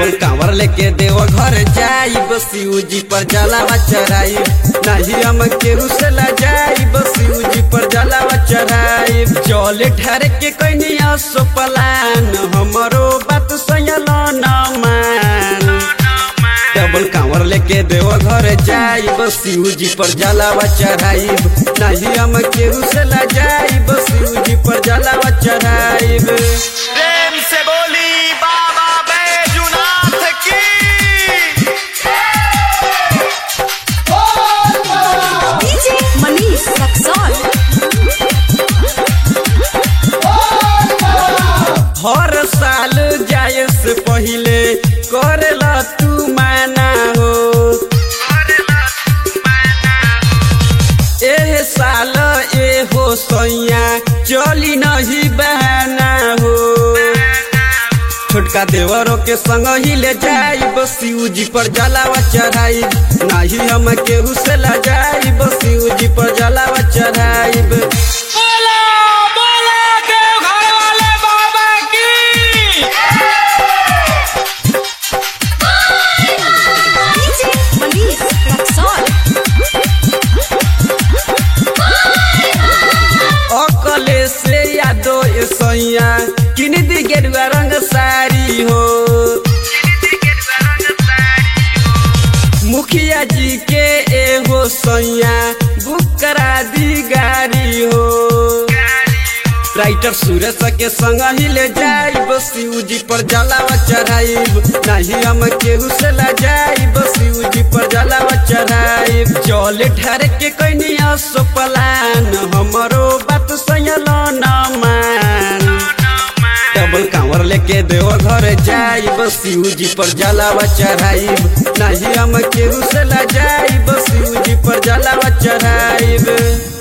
Double कांवर लेके देव घर जाई शिव जी पर जलावा चढ़ाई नहीं हम केहू से ला जाई शिव जी पर जलावा चढ़ाई जल ठहर के कनिया सो पलान हमरो बात सयल न मान डबल कांवर लेके देव घर जाई शिव जी पर जलावा चढ़ाई नहीं हम केहू से ला जाई शिव जी पर जलावा चढ़ाई प्रेम से बोली बाबा बैजुनाथ की DJ Manish Raksol. हर साल जाए से पहिले करेला तू माना हो एह साल ए हो सैया चली नहीं बहाना हो छोटका देवरों के संग ही ले जाई शिव जी पर जलावा चढ़ाई नहीं हम केहू से ला जाई शिव जी पर जलावा चढ़ाई बोला बोला देवघर वाले बाबा की DJ Manish Raksol. अकले से यादो ए सैया किन दी गेरुआ रंग साड़ी हो मुखिया जी के ए हो सैया बुक करा दी गाड़ी हो राइटर सुरेश के संग ही ले जाइब शिव जी पर जलावा चढ़ाइब नहीं हम केहू से ला जाइब शिव जी पर जलावा चढ़ाइब जल ठहर के कनिया सो पलान हमरो बात सयल न मान डबल कांवर लेके देव घर जाइब शिव जी पर जलावा चढ़ाइब नहीं हम केहू से ला जाइब शिव जी पर जलावा चढ़ाइब